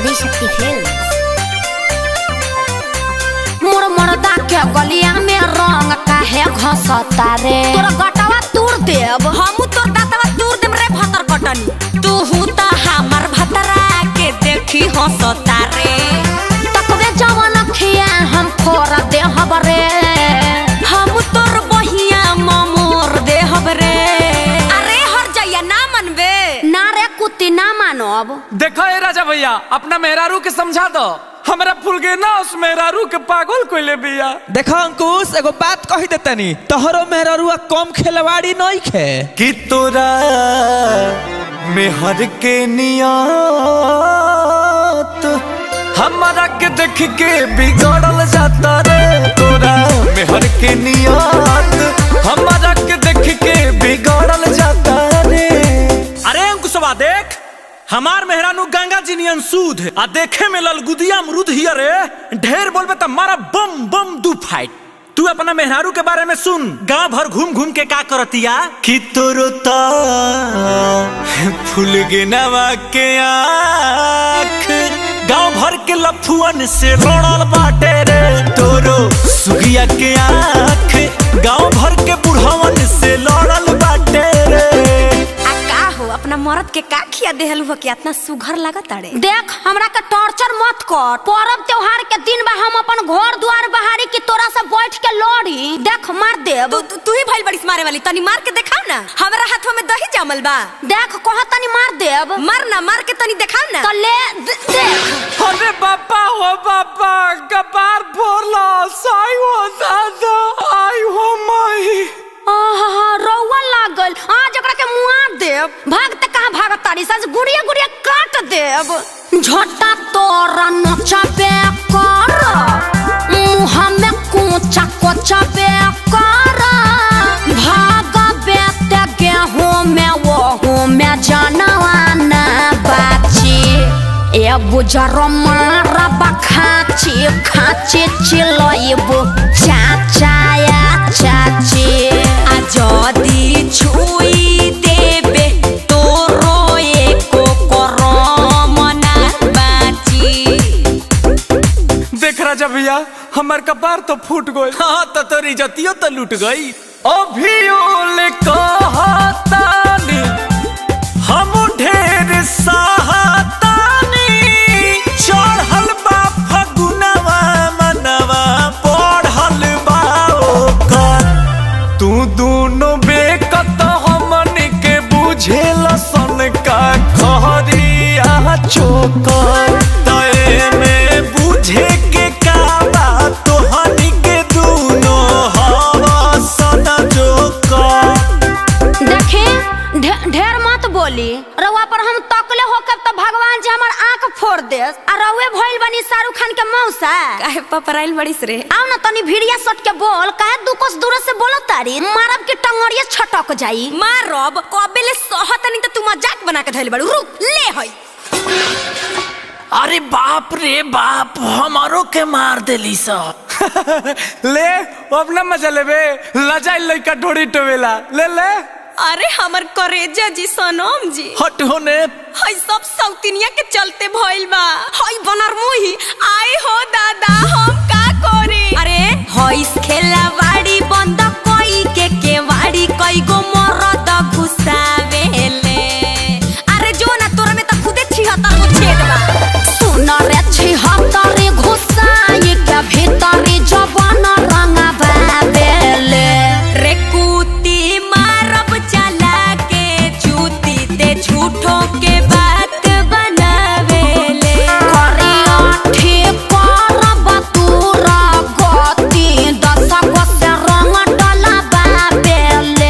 Adishakti film मोर मर्दा के गलिया में रंग काहे घसता रे तोरा गटवा तूर देब हमू तोर दातवा दूर देम रे भतर कटनी तू हूँ त हमर भतरा के देखी हंसता रे तकबे जवन खिया हम फोर देहब रे हम तोर बहिया ममोर देहब रे अरे हर जइया ना मनबे ना रे कुत्ती ना मानब देखो ए राजा भैया अपना मेहरारू के समझा दो हमरा फुलगेना उस मेहरारू के पागल कोइले बिया देखो अंकुश एगो बात कही देतनी तोहरो मेहररुआ कम खेलवाड़ी नहीं खे कि तोरा मेहर के नियत हमारा के देख के बिगड़ल जाता रे तोरा मेहर के नियत हमारा के देख के बिगड़ल जाता रे अरे अंकुशवा देख हमार मेहरानू गंगा जी नियन सूद है। आ देखे में ललगुदिया अमरूद हिया रे ढेर बोलबे त मारा बम बम दू फाइट तू अपना मेहरारू के बारे में सुन गांव भर घूम घूम के का करतिया कि तोरो ता फूल गिनवा के आँख गांव भर के लफुअन से लड़ल बाटे रे तोरो सुगिया के आँख गांव भर के बुढ़वन से लड़ल बाटे रे आ का हो अपना मरद के का खिया देहल हो कि इतना सुघर लागत अरे देख हमरा के टॉर्चर मत कर पर्व त्योहार के दिन बा हम अपन घर द्वार बहारी की तोरा से बैठ के लड़ी देख मार देब तू तू- तू ही भइल बड़ी मारे वाली तनी मार के देखाव ना हमरा हाथवा में दही जमल बा देख कह तनी मार देब मार ना मार के तनी देखाव ना तो ले दे- देख अरे बापा हो बापा कपार फोड़ला साई हो दादा आई हो माई आहा रौवा लागल आज एकरा के मुआ देब भागते कहाँ भागत तारी सज गुड़िया गुड़िया काट देब झटा तोरा नचबे कर मुँह में कोचा कोचा बे कर भागबे ते गेहूं में वहू में जानवाना बाची ए बुजर मारा बखाची खाची चिलइबु चाचाया चाची आ जदी छुई देबे तोरो एको करम ना बाची देख राजा भैया हमार कपार तो फूट गई हाँ तो तोरी जतियो तो लूट गई अभी ओले कहतानी हम ढेर सहातानी चढ़ल बा फगुनवा मनवा बढ़ल बा ओकर तू दोनों बेकत हमन के बुझे सन का खरिया चोकर तय में बुझे के का बा तोहनी के दूनो हवा सदा जोकर देखी ढे- ढेर मत बोली रउआ पर हम तकले होकर तो भगवान जी हमर आंख फोड़ दे आ रउए भइल बनी शाहरुख खान के मौसा काहे पपराइल बड़ीस रे आओ ना तनी भिड़िया सट के बोल काहे दू कोस दूर से बोलो तारी मारब के टंगड़िया छटक जाई मारब कबेले सहतनी त तू मजाक बना के धइल बड़ू रुक ले हई अरे बाप रे बाप हमारो के मार देली सब ले अब ना मजा लेबे लजाई लइका ढोड़ी टोवेला ले ले अरे हमर करेजा जी सनम जी हट होने हई सब सौतिनिया के चलते भइल बा हई बनर मुही आए हो दादा हम का करे अरे हई खेला वाड़ी बंद कोई के केवाड़ी कई गो मरद घुसावेले अरे जो ना तोरा में त खुदे छिहत्तर गो छेद बा सुन रे छिहत्तरी घुसाई के भीतरी जवान रंगा बाबेले रे कुती मारब चला के चूती ते झूठों के बात बनावेले करिया ठीक करब तूरा गति दशक से रंग डला बाबेले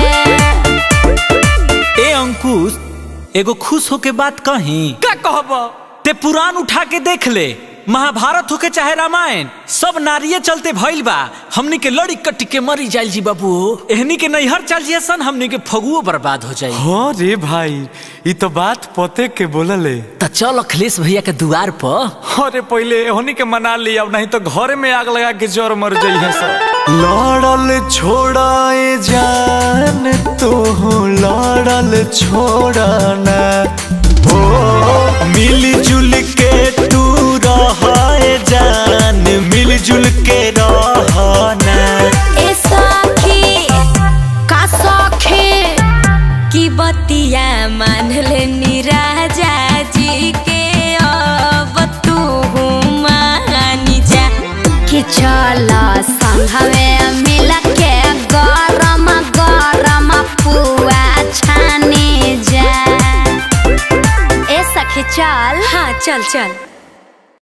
ए अंकुश एगो खुश होके बात कही का कहब ते पुराण उठा के देख ले महाभारत होके चाहे रामायण सब नारिये चलते भइल बा हमनी के लड़ी कट्टी के मरी जाइल जी बाबू एहनी के नैहर चल जिए सन हमनी के फगुओ बर्बाद हो जाई हाँ रे भाई ये तो बात पते के बोलले त चल अखिलेश भैया के दुआर पर अरे पहले होनी के मना लिया अब नहीं तो घर में आग लगा के जोर मर जाइए सब लड़ल छोड़ाए जान तो लड़ल छोड़ना हो मिली जुल के तू चल चल